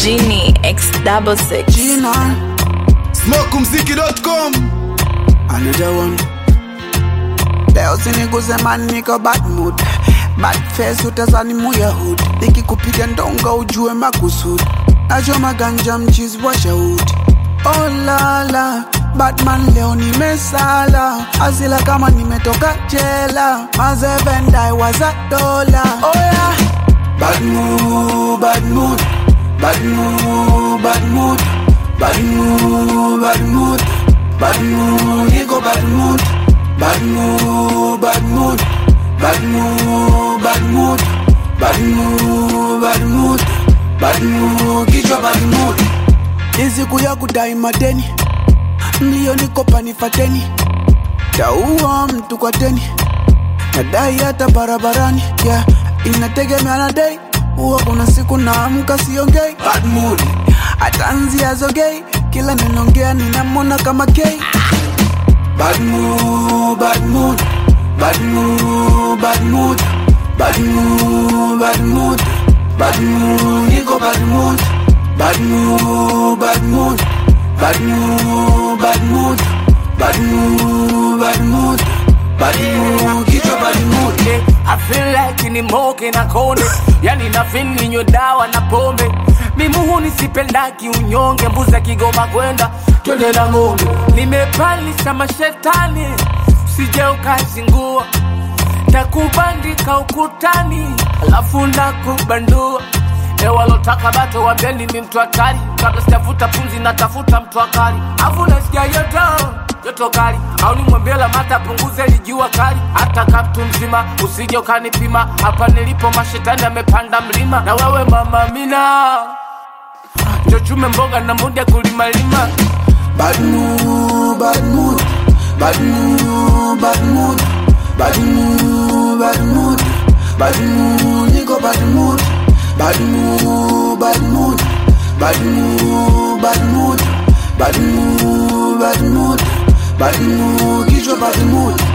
Genie X double six. Gina, smokumziki.com another one. Leo siniguze man, niko bad mood. Bad face utazani muya hood. Nikikupiga ndonga ujue makusudi. Nachoma ganja mchizi wa shahudi. Oh la la, Batman leo nimesala. Asila kama nimetoka jela. Mazevendai waza dola. Oh yeah. Bad mood, bad mood, bad mood, bad mood, bad mood, bad mood, bad mood, niko bad mood, bad mood, bad mood, bad mood, bad mood, bad mood, bad mood, bad mood, kichwa bad mood. Ni siku ya kudai madeni, mbio niko panifateni, taua mtu kwa deni nadai hata barabarani yeah. inategemea na dei huwa kuna siku naamka siongei bad mood atanzia zogei kila ninaongea ninamwona kama gay bad mood, bad mood, bad mood, bad mood, bad mood, bad mood, bad mood, niko bad mood, bad mood, bad mood, bad mood, bad mood, bad mood, bad mood, bad mood, kichwa bad mood. Yeah, I feel like ni moke na kone yani na feel ninywe dawa na pombe mimuhu nisipendaki unyonge mbuza kigoma kwenda twende na ng'ombe nimepalisha mashetani sije ukazingua takubandika ukutani alafu nakubandua ewalotaka bato wambeni mi mtu hatari kabla sijavuta pumzi natafuta mtu akali afu nasikia yoto joto kali au nimwambie lamata punguze lijua kali hata kaptu mzima usije ukanipima hapa nilipo mashetani amepanda mlima na wewe mama mina chochume mboga na muda kulimalima Bad mood, bad mood, bad mood, bad mood, bad mood, bad mood, bad mood, niko bad mood, bad mood, bad mood, bad mood, bad mood, bad mood, bad mood, bad mood, kichwa bad mood.